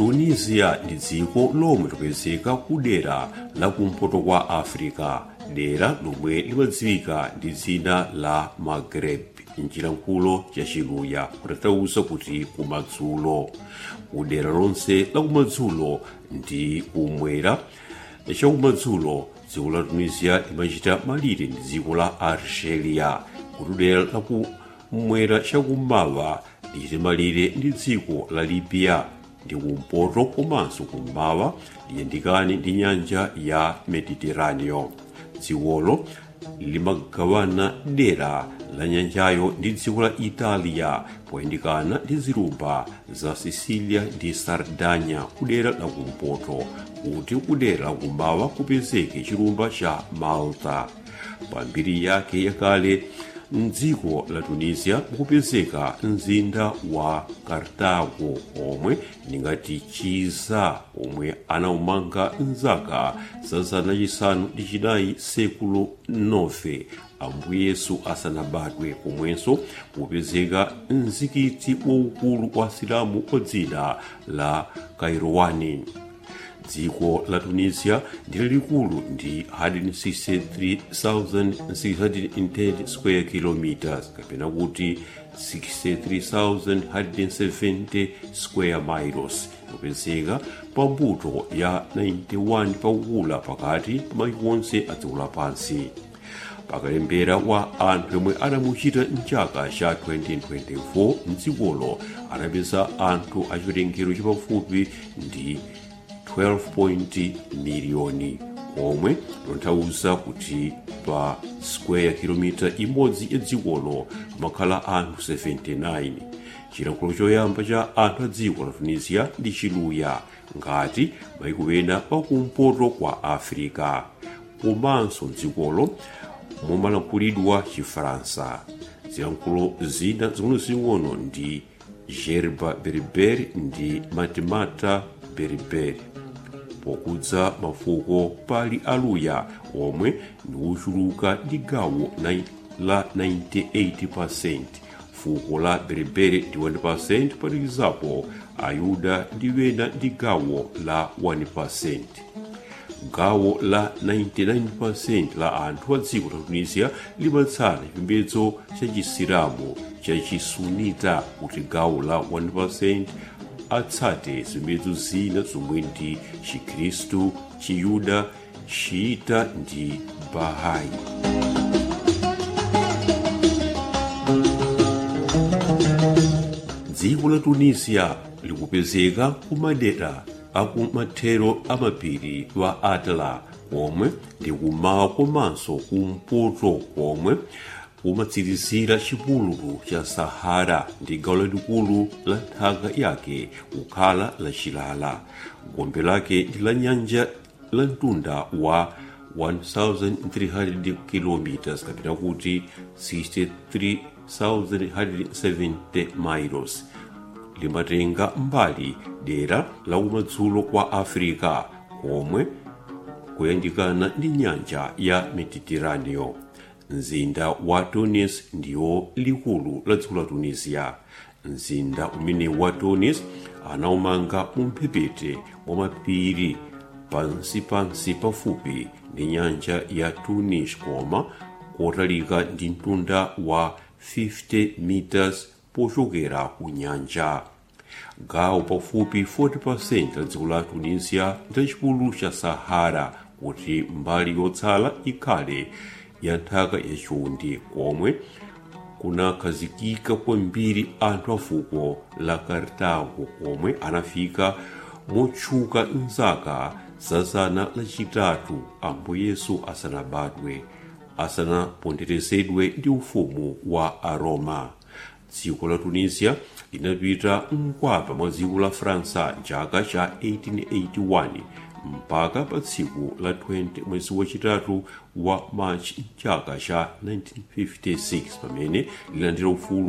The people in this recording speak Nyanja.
tunisia ndi dziko lomwe lipezeka kudera la kumpoto kwa africa dera lomwe limadziwika ndi dzina la maghreb mchilankhulo cha chiluya kutanthauza kuti kumadzulo kudera lonse la kumadzulo ndi kumwera chakumadzulo dziko la tunisia limachita malire ndi dziko la algeria kuti dera la kumwera chakummawa lichite malire ndi dziko la libya ndi kumpoto komanso kummawa liyandikane ndi nyanja ya mediterraneo dzikolo limagawana dera la nyanjayo ndi dziko la italia poyandikana ndi zilumba za sicilia ndi sardanya kudera la kumpoto kuti kudera la kummawa kupezeke chilumba cha malta pambiri yake yakale mdziko la tunisia mukupezeka mzinda wa kartago omwe ndingati chiza omwe anaumanga mzaka za zana chisanu ndi chinayi sekulo 9 ambuye yesu asanabadwe komwenso mukupezeka mzikiti waukulu wa silamu wa dzina la kairowani dziko la tunisia ndi lalikulu ndi 163,610 square kilometers kapena kuti 63,170 square miles kupezeka pambuto ya 91 pakukula pakati pa mayiko onse a dziko lapansi pakalembera wa anthu yomwe anamuchita mchaka cha 2024 mdzikolo anapeza anthu achiwerengero chapafupi ndi 12 miliyoni omwe tonthauza kuti pa square kilomita imodzi ya dzikolo kumakhala anthu 79 chilankhulo choyamba cha anthu a dziko la tunisia ndi chiluya ngati mayiko ena pakumpoto kwa africa komanso mdzikolo mumalankhulidwa chifaransa zilankhulo zina zing'onozing'ono ndi gerba berber ndi matimata berber pokudza mafuko pali aluya omwe ndi ochuluka ndi gawo la 98% fuko la berebere ndi 1% palikizapo ayuda ndi wena ndi gawo la 1% gawo la 99% la anthu a dziko la tunisia limatsata chipembedzo cha chisilamu cha chisunita kuti gawo la 1% atsate zipembedzo zina zomwe ndi chikhristu chiyuda chiita ndi bahai dziko la tunisia likupezeka kumadera akumathero amapiri wa atla komwe ndi kumawa komanso kumpoto komwe kumatsirizira chipululu cha sahara ndi gawo lalikulu la nthaka yake kukhala lachilala gombe lake ndi la nyanja la mtunda wa 1300 km kapena kuti 63170 miles limatenga mbali dera la kumadzulo kwa africa komwe kuyandikana ndi nyanja ya mediterraneo mzinda wa tunis ndiwo likulu la dziko la tunisia mzinda umene wa tunis anaumanga mumphepete mwa mapiri pansipansi pafupi ndi nyanja ya tunis koma kotalika ndi mtunda wa 50 meters pochokera ku nyanja gawo pafupi 40% la dziko la tunisia ndi chipululu cha sahara kuti mbali yotsala ikhale ya nthaka yachiwundi komwe kunakhazikika kwambiri anthu a fuko la kartago komwe anafika motchuka mzaka za zana lachitatu ambuye yesu asanabadwe asanaponderezedwe ndi ufumu wa aroma dziko la tunisia linapita mkwapa mwa dziko la faransa chaka cha 1881 mpaka pa tsiku la 20 mwezi wachitatu wa machi chaka cha 1956 pamene lilandira ufulu